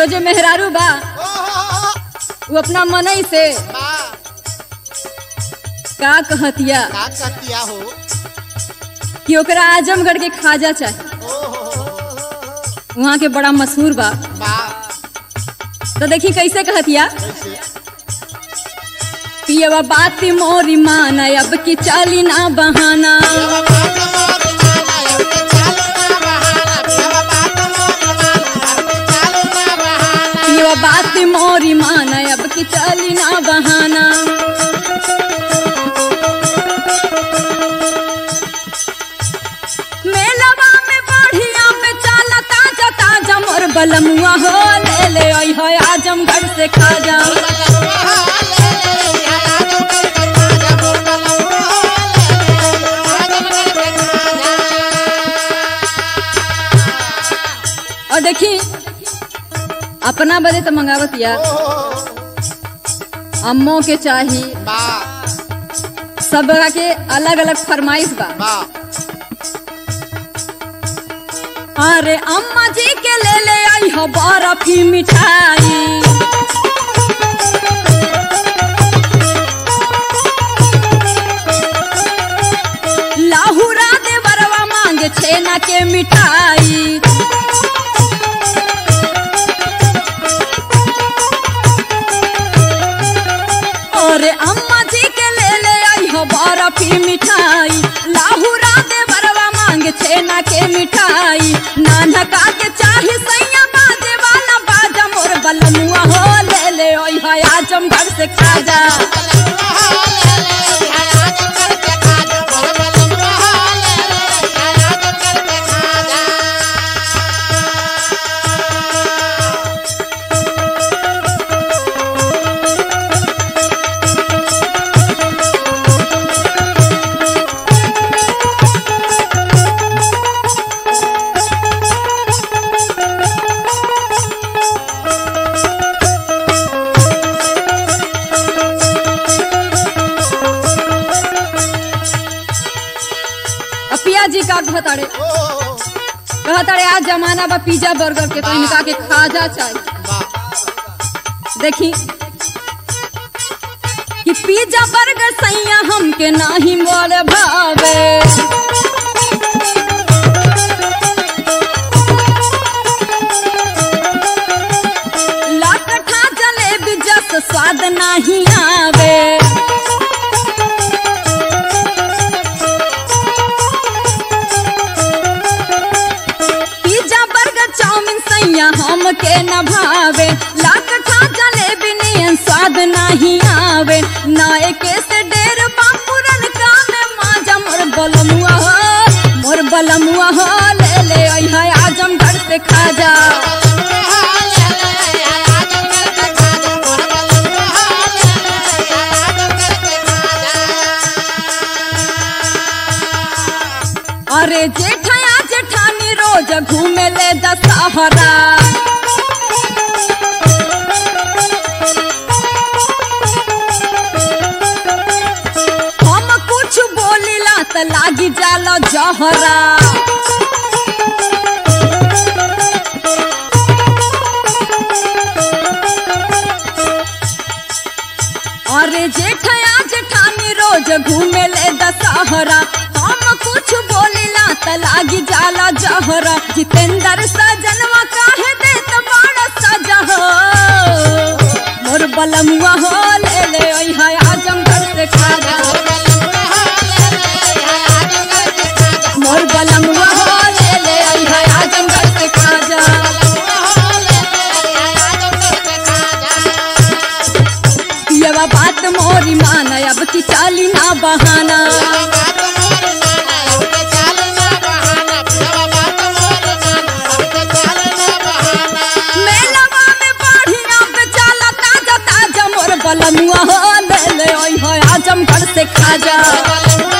एगो जो मेहरारू बा ओहो वो अपना मनई से बा का कहतिया का कहतिया हो कि ओकरा आजमगढ़ के खाजा चाहिए ओहो वहाँ के बड़ा मशहूर बा बा तो देखी कैसे कहतिया कैसे पियवा बात मोरी माना अब की चाली ना बहाना पियवा बात मोरी माना अब की चाली ना बहाना मेलवा में बढ़िया में चाला ताजा ताजा मोर बलमुआ हो ले ले आई हो आजमगढ़ से खाजा और देखी अपना बदे तो मंगावत या अम्मो के चाही सब के अलग अलग फरमाइश बा अरे अम्मा जी के ले ले आई हो बर्फी मिठाई लाहुरा दे बरवा मांगे छेना के मिठाई अरे अम्मा जी के ले ले आई हो बर्फी मिठाई लाहुरा दे बरवा मांगे छेना के मिठाई नाना का के चाही सैया बाजे वाला बाजा मोर बलमुआ हो ले ले आई हो आजमगढ़ से खाजा अपिया जी का कहताड़े कहताड़े आज जमाना बा पिज्जा बर्गर के तो इनका के खाजा चाहिए देखी कि पिज्जा बर्गर सैया हमके नाही मोल भावे लाकठा जलेबी जस स्वाद नाही आवे पिज्जा बर्गर चाउमीन सैया हमके न भावे लाकठा जलेबी नियन स्वाद नहीं आवे नाए के से डेर बापुरन का में माजा मोर बलमुआ हो मोर बलमुआ हो ले ले आई है आजमगढ़ से खाजा अरे जेठया जेठानी रोज घूमे ले दशहरा हम कुछ बोलिला त लागी जाला जहरा अरे जेठया जेठानी रोज घूमे ले दशहरा हम कुछ बोलिला त लागी जाला जहरा जितेंद्र सजनवा काहे देत बड़ा सजा हो मोर बलमुआ हो ले ले ओई है आजमगढ़ से खाजा मोर बलमुआ हो ले ले ओई है आजमगढ़ से खाजा पियवा बात मोरी माना अब की चाली ना बहाना मेलवा में बढ़िया पे चाला ताजा ताजा मोर बलमुआ हो ले ले ओई हो आजमगढ़ से खाजा